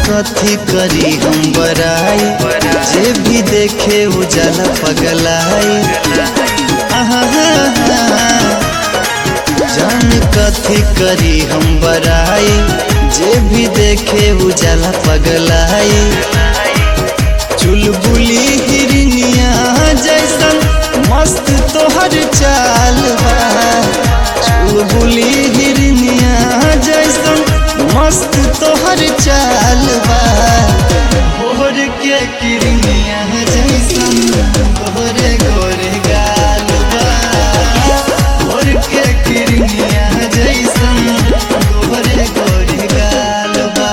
कथी करी हम बराई जे भी देखे उजाला पगलाई आहा, जान कथी करी हम बराई जे भी देखे उजाला पगलाई चुलबुली हिरनिया जैसन मस्त तोहर चाल बा चुलबुली हिरनिया जैसन मस्त तोहर चाल बा भोर के किरनिया जैसन गोरे गोरे गाल बा भोर के किरनिया जैसन गोरे गोरे गाल बा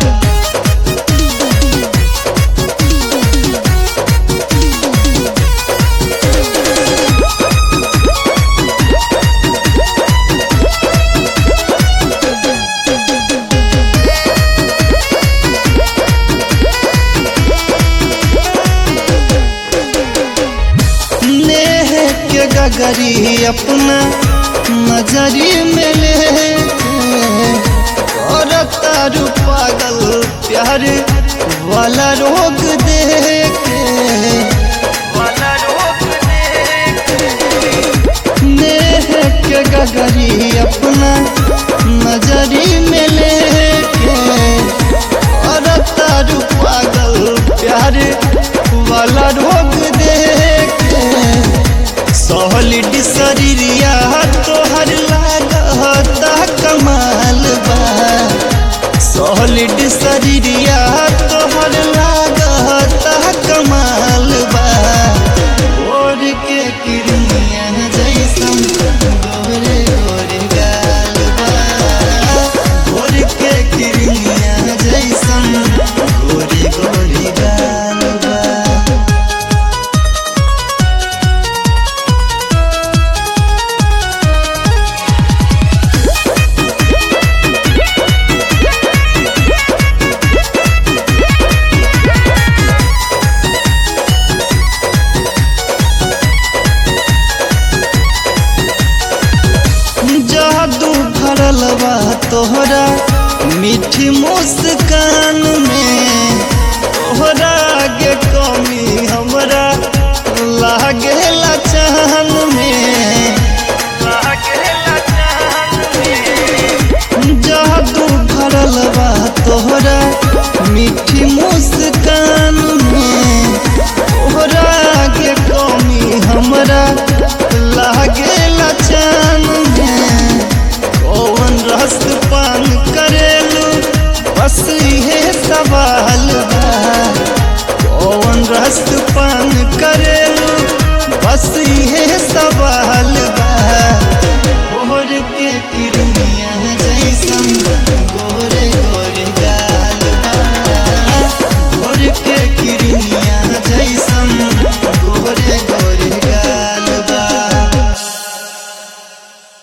नेह के गगरी अपना नजरी में ले और तारू पागल प्यार वाला रोग दे के नेह के गगरी अपना नजरी में ले के और तारू पागल प्यार वाला रोग दे के सॉलिड शरीरिया तोहर लागता कमाल बा सॉलिड शरीरिया तोहर लागता कमाल बा और के किरनिया जैसन गोरे गोरे गाल बा और के किरनिया जैसन गोरे गोरे गाल बा जादू भरल बा तोहरा मीठी मुस्कान में तोहरा के कमी हमरा लागेला चाहन में जादू भरल बा तोहरा मीठी मुस्कान में तोहरा के कमी हमरा लागेला चान में कौन रस पान करेलू बस ये सवाल बा कौन रस पान करेलू बस ये